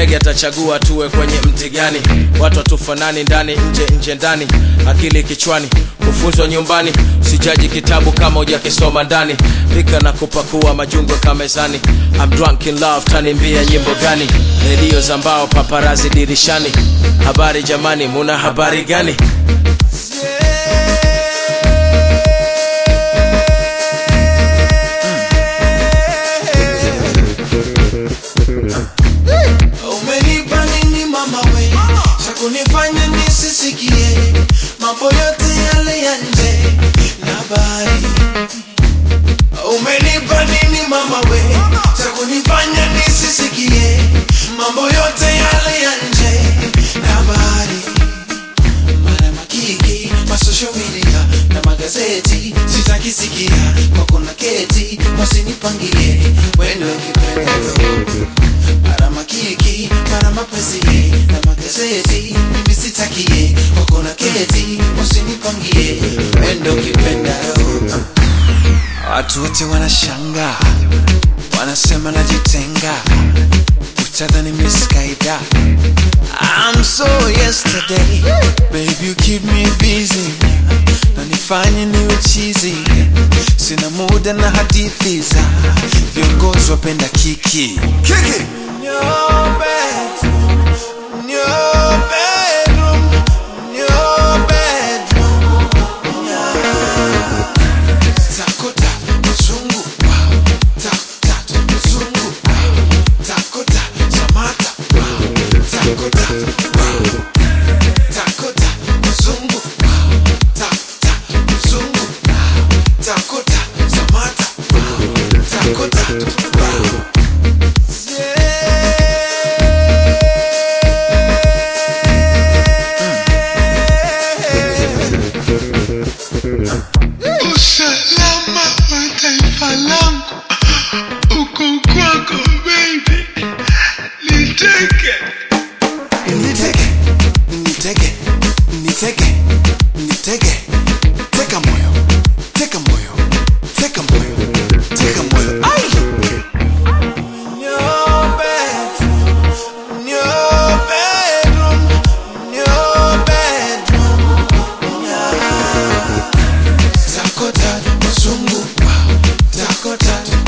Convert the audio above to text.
ndege atachagua tuwe kwenye mti gani watu hatufanani ndani nje nje ndani akili kichwani kufunzwa nyumbani sijaji kitabu kama hujakisoma ndani pika na kupakua majungo kamezani I'm drunk in love tanimbia nyimbo gani redio za mbao paparazi dirishani habari jamani muna habari gani umenipa nini mama we cha kunifanya nisisikie mambo yote yale ya nje na bari umenipa nini mama we cha kunifanya nisisikie mambo yote yale ya nje na bari mara makiki masocial media na magazeti sitakisikia kwako na keti wasinipangie wendo kipendeo mara makiki mara mapenzi na magazeti mimi sitakie kwako na keti wasinipangie wendo kipendeo watu wote wanashanga wanasema najitenga utadhani miskaida I'm so yesterday Baby you keep me busy na nifanye niwe chizi sina muda na hadithi za viongozi wapenda kiki kiki Your bedroom, your bedroom, your bedroom, yeah. Takota, mzungu, wow. Tak- tak, mzungu, wow. Takota, Samata, wow. Takota, wow. Takota, mzungu, wow. Tak- tak, mzungu, wow. Takota, Samata, wow. Takota, wow. Usalama wa taifa langu uko kwako baby, niteke Niteke, niteke, niteke, niteke. Teka moyo, teka moyo, teka moyo, teka moyo. Ai! Your bedroom, your bedroom, your bedroom, yeah. Takota, mzungu, wow. Takota,